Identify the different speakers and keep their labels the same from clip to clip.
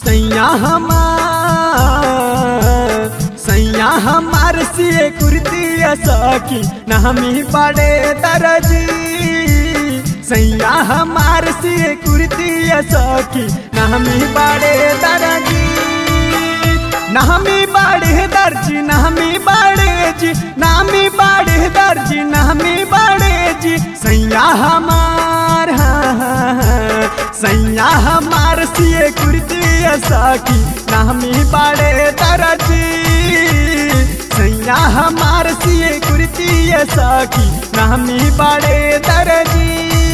Speaker 1: सैया हमार सैया हमार सिए कुर्ती सखी नामी बड़े दरजी सैया हमार सिए कुर्ती सखी नामी बड़े दरजी नामी बाड़े दर्जी नामी बाड़े जी नामी बाड़े दर्जी नामी बाड़े जी सैया हमार हाँ, हाँ, हाँ, सैया हमार सिए कुर्ती सखी नामी बाड़े दर्जी सैया हमार सिए कुर्ती सखी नामी बाड़े दर्जी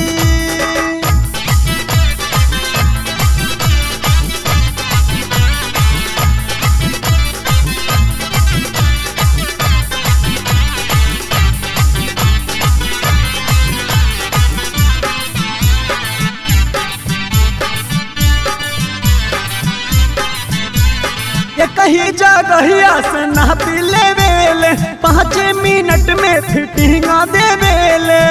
Speaker 1: ये कहीं जगहिया से ना पिले वेले पाँच मिनट में फिटिंग दे वेले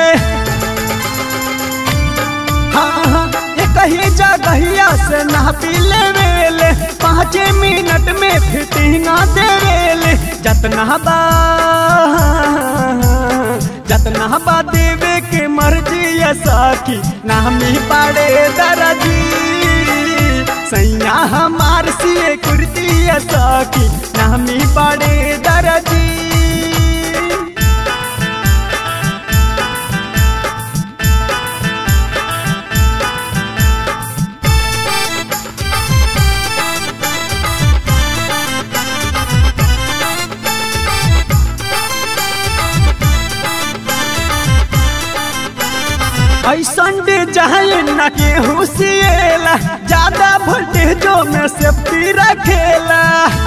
Speaker 1: हाँ हाँ ये कहीं जगहिया से ना पिले वेले पाँच मिनट में फिटिंग दे वेले जतना बा जतना बा देवे के मर्जी ये साकी नामी पाड़े दरजी सैया हमार सिए कुर्ती सखी नामी पड़े दरजी ऐसन डिजाइन न के हुसिएला ज्यादा वोल्टेजो में सेफ्टी रखेला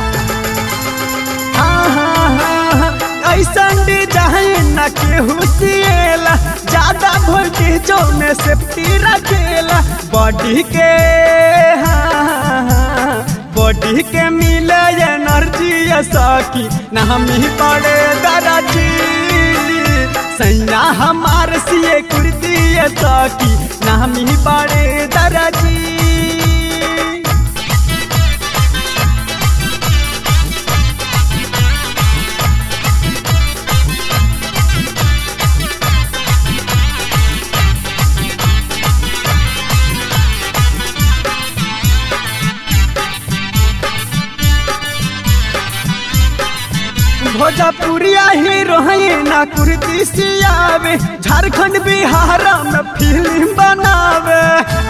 Speaker 1: हाँ, हाँ, हाँ, हाँ, ऐसन डिजाइन न के हुसिएला ज्यादा वोल्टेजो में सेफ्टी रखेला बॉडी के हाँ, हाँ, हाँ, बॉडी के मिले एनर्जी सकी नामी पड़े दराजी सैया हमार सिए कुर्ती सकी नामी पड़े दराजी भोजपुरिया हीरो ना कुर्ती सियावे झारखंड बिहार में फिल्म बनावे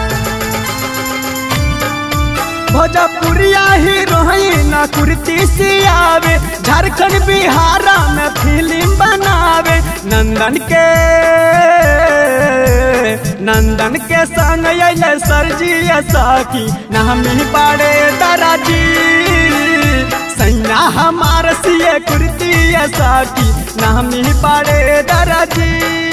Speaker 1: भोजपुरिया हीरो ना कुर्ती सियावे झारखंड बिहार में फिल्म बनावे नंदन के नंदन के संग अले सरजी सखी नामी बड़े दराजी सैया हमार सिए कुर्ती सखी नामी बड़े दराजी